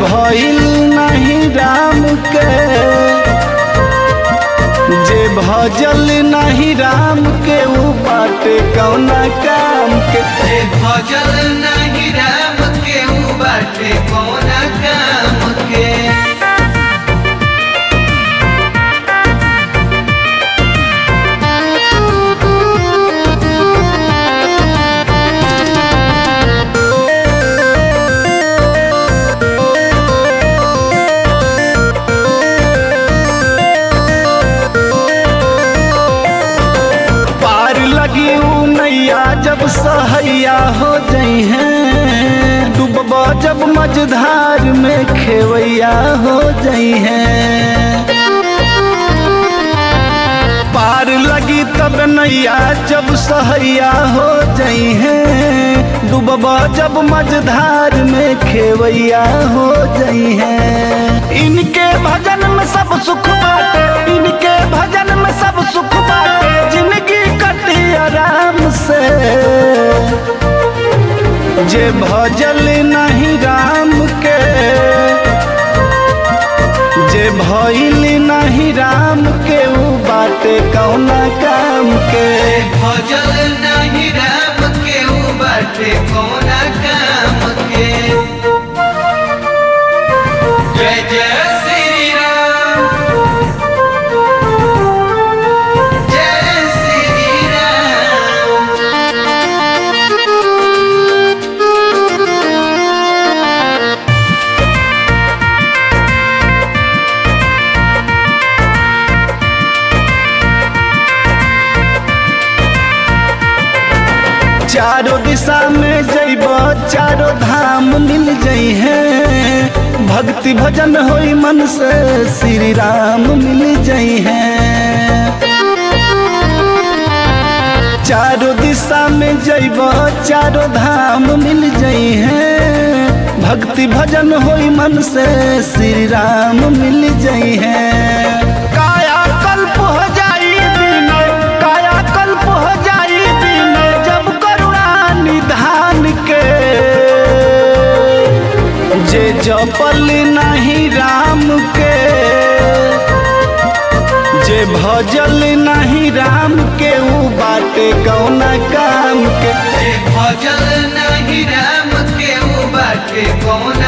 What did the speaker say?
भइल नहीं राम के जे भजल नहीं राम के ऊ बाटे कौना काम के जे भजल नहीं राम के ऊ बाटे कौना काम के पार लगी ऊ नैया जब सहैया हो जई हैं डूबब जब मझधार में खेवैया हो जई हैं पार लगी तब नैया जब सहैया हो जई हैं डूबब जब मझधार में खेवैया हो जई हैं इनके भजन में सब सुख बाटे इनके भजन में सब सुख बाटे जिंदगी कटी आराम से जे भजल नहीं राम के जे भइल नहीं राम के ऊ बाटे कौना काम के जे भजल नहीं राम के ऊ बाटे कौना काम के जय जय श्री राम जय श्री राम चारों दिशा में जइब चारों धाम मिल जई हैं भक्ति भजन होई मन से श्री राम मिल जई हैं चारों दिशा में जइब चारों धाम मिल जई हैं भक्ति भजन होई मन से श्री राम मिल जई हैं काया कल्प हो जाई दिन काया कल्प हो जाई दिन जब करुणा निधान के जे जपल नहीं राम के जे भजल नहीं राम के ऊ बाटे कौना काम के जे भजल नहीं राम के ऊ बाटे कौन